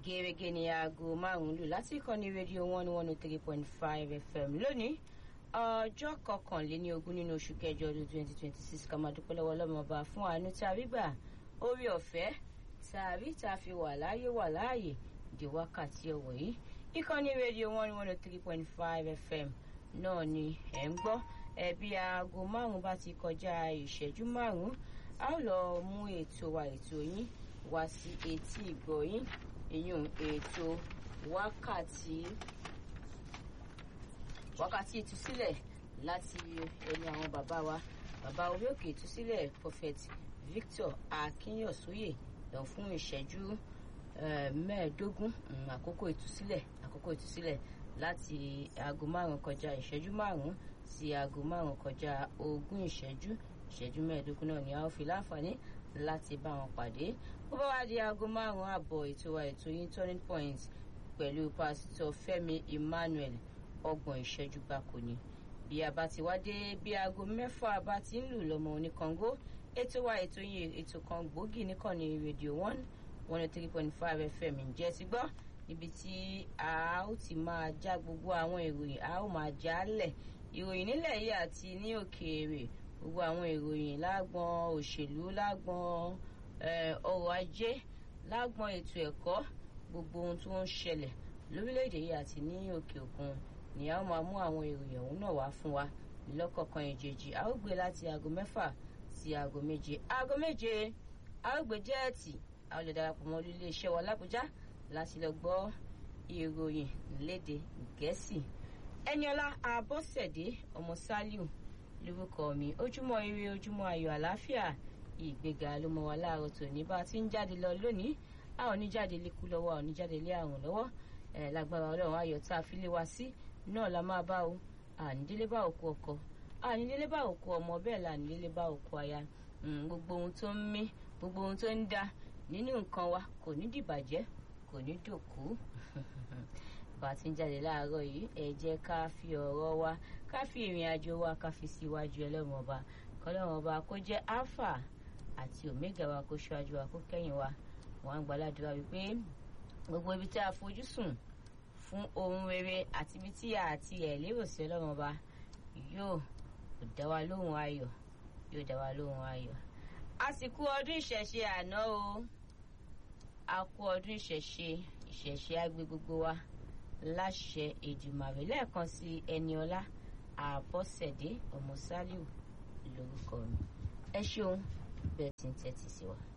gẹ́gẹ́ ní aago márùn-ún lù láti ìkànnì rédíò one one oh three point five fm lónìí ọjọ́ kọkànléní ogún nínú oṣù kẹjọ ọdún twenty twenty six ká máa dúpẹ́ lọ́wọ́ ọlọ́mọba fún àánú tá a rí gbà orí ọ̀fẹ́ tá a rí tá a fi wà láàyè wà láàyè di wákàtí ọ̀wọ̀ yìí ìkànnì rédíò one one oh three point five fm náà ni ẹ̀ ń gbọ́ ẹ̀bí aago márùn-ún bá ti kọjá ìṣẹ́jú márùn-ún a ó lọ mú ètò wa ètò yín wá sí etí ìgbọ́ yín ìyún ètò wákàtí wákàtí ìtúsílẹ̀ láti ẹnu àwọn bàbá wa bàbá orí òkè ìtúsílẹ̀ prophet Victor Akínyọ̀sóyè lọ fún ìṣẹ́jú mẹ́ẹ̀ẹ́dógún àkókò ìtúsílẹ̀ àkókò ìtúsílẹ̀ láti aago márùn kọjá ìṣẹ́jú márùn sí aago márùn kọjá ogún ìṣẹ́jú ìṣẹ́jú mẹ́ẹ̀ẹ́dógún náà ni a ó fi láǹfààní láti bá wọn pàdé ó bá wá di aago márùn àbọ̀ ètò wa ètò yín turning point pẹ̀lú pásítọ̀ Fẹ́mi Emmanuel ọgbọ̀n ìṣẹ́jú gbáko ni bí a bá ti wá dé bí aago mẹ́fà bá ti ń lù lọ́mọ oníkàngó ètò wa ètò yín ètò kan gbòógì nìkànnì rédíò one one oh three point five fm ǹjẹ́ ti gbọ́ níbi tí a ó ti máa já gbogbo àwọn ìròyìn a ó máa já lẹ̀ ìròyìn nílẹ̀ yìí àti ní òkèèrè gbogbo àwọn ìròyìn lágbọn òṣèlú lágbọn ọrọ̀ ajé lágbọn ètò ẹ̀kọ́ gbogbo ohun tó ń ṣẹlẹ̀ lórílẹ̀‐èdè yìí àti ní òkè òkun ni a ó máa mú àwọn ìròyìn ọ̀hún náà wá fún wa lọ́kọ̀ọ̀kan ìjèjì a ó gbé láti aago mẹ́fà sí aago méje aago méje a ó gbé jẹ́ẹ̀tì a ó lè darapọ̀ mọ́ iléeṣẹ́ wa lábújá láti lọ gbọ́ ìròyìn lédè gẹ̀ẹ́sì ẹniọlá abọ́sẹ̀dé ọmọ sálíù lórúkọ mi ojúmọ́ ire ojúmọ́ ayọ̀ àlàáfíà ìgbéga ló mọ wa láàárọ̀ tòní bá a ti ń jáde lọ lónìí a ò ní jáde lékú lọ́wọ́ a ò ní jáde lé àrùn lọ́wọ́ ẹ̀ lágbára ọlọ́run ayọ̀ tá a fi lé wa sí náà la máa bá o ànídélé bá òkú ọkọ ànídélé bá òkú ọmọ bẹ́ẹ̀ la ànídélé bá òkú aya gbogbo ohun tó ń mí gbogbo ohun tó ń dá nínú nǹkan wa kò ní dìbàjẹ́ kò ní dòkú bá a ti ń jáde láàárọ̀ yìí ẹ jẹ́ ká fi ọ̀rọ̀ wa ká fi ìrìn àjò wa ká fi síwájú ẹlẹ́wọ̀n ọba kọ́lẹ́wọ̀n ọba kó jẹ́ alpha àti omega wa kó ṣáájú wa kó kẹ́yìn wa wọ́n á gbàládùra wípé gbogbo ibi tí a fojú sùn fún ohun rere àti ibi tí a àti ẹ̀ lérò sí ọlọ́run ọba yóò dá wa lóhùn ayọ̀ yóò dá wa lóhùn ayọ̀ àsìkò ọdún ìṣẹ̀ṣe àná o a kú ọdún ìṣẹ̀ṣe ìṣẹ̀ṣe àgbẹ̀ gbogbo wa láṣẹ Èdùmàrè lẹ́ẹ̀kan sí Ẹniọlá Àbọ̀sẹ̀dé ọmọ Sálíù lórúkọ mi ẹ ṣeun bẹ́ẹ̀ tí ń tẹ́tí sí wa.